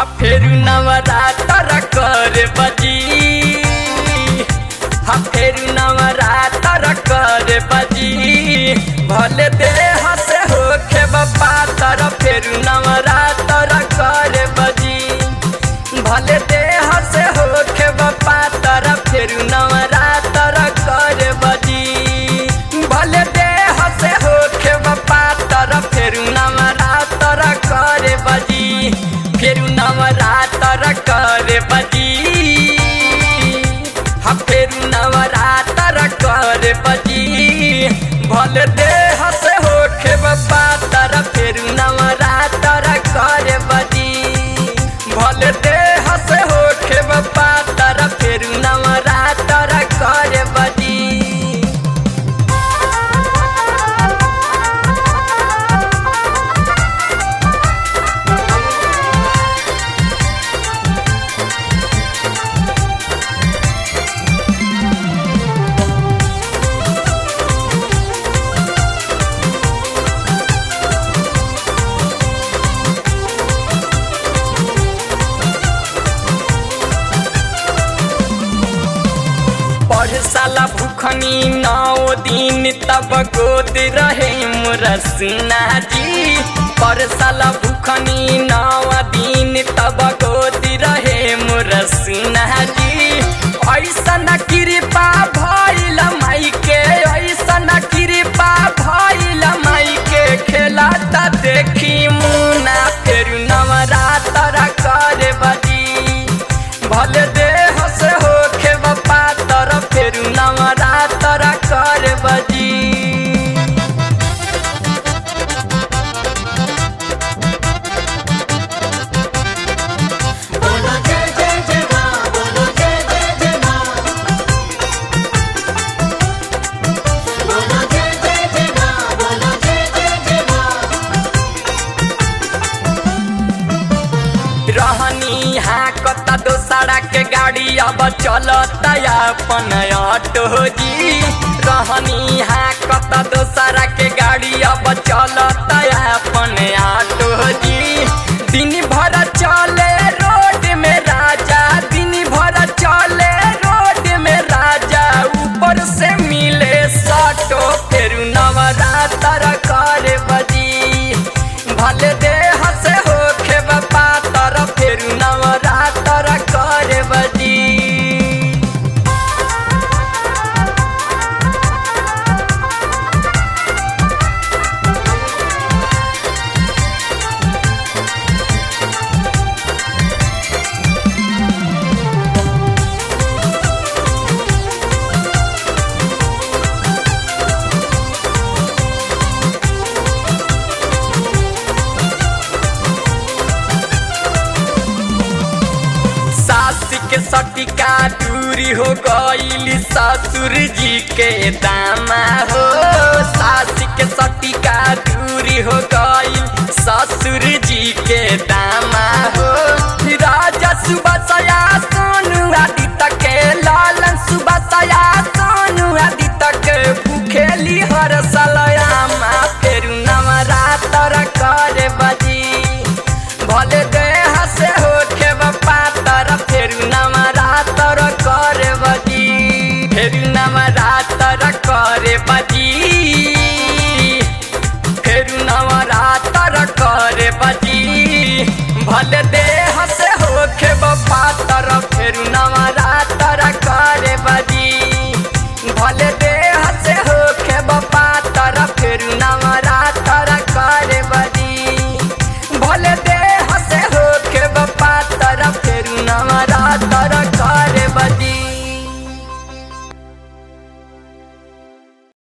हा फेरू नवरात्र कर बजी हा फेरू नवरात्र कर बजी भले देह से होखे बपा तर फेरू नवरात्र कर बजी भले देह से होखे बपा तर फेरू नवरात्र कर बजी भले देह से होखे बपा तर फेरू नवरात्र कर बजी फेरू नवरात्र कर बजी हा फेरू नवरात्र कर बजी भले देह से होखे बपा तर फेरू नवरात्र कर बजी भले देह से होखे बपा तर फेरू नवरात्र कर बजी पढ़ साला भूखनी नौ दिन तब गोद रहे मुरसना जी पढ़ साला भूखनी नौ दिन तब गोद रहे मुरसना जी ऐसन कृपा भइल माई के ऐसन कृपा भइल माई के खेला त देखी मुना फेर नवरात्र कर बजी भले देह से होखे बपा तर फेर नवरात्र कर बजी बोलो जय जय जय माँ बोलो जय जय जय माँ बोलो जय जय जय माँ बोलो जय जय जय माँ रहनी हाँ कता दोसरा के गाड़ी अब चलता अपन ऑटो जी रहनी हाँ कता दोसरा के गाड़ी अब चलता अपन ऑटो जी दिन भर चले रोड में राजा दिन भर चले रोड में राजा ऊपर से मिले सटो फिर नवरात्र कर बजी भले देह से होखे बपा तर फिर नवरात्र कर बजी सास के सटिका दूरी हो गईली ससुर जी के दामा हो सास के सटिका दूरी हो गईल ससुर जी के दामा हो राजा सुबह सया सोनू आदि तक लालन सुबह सया सोनू आदि तक भूखेली हर सलयामा फेर नवरात्र कर बजी भले देह से होखे बपा तर फेर नवरात्र कर बजी फेर नवरात्र कर बजी फेर नवरात्र कर बजी भले देह से होखे बपा तर फेर नवरात्र कर बजी भले देह से होखे बपा तर फेर नवरात्र कर बजी भले देह से होके बपा तर फेर नवरात्र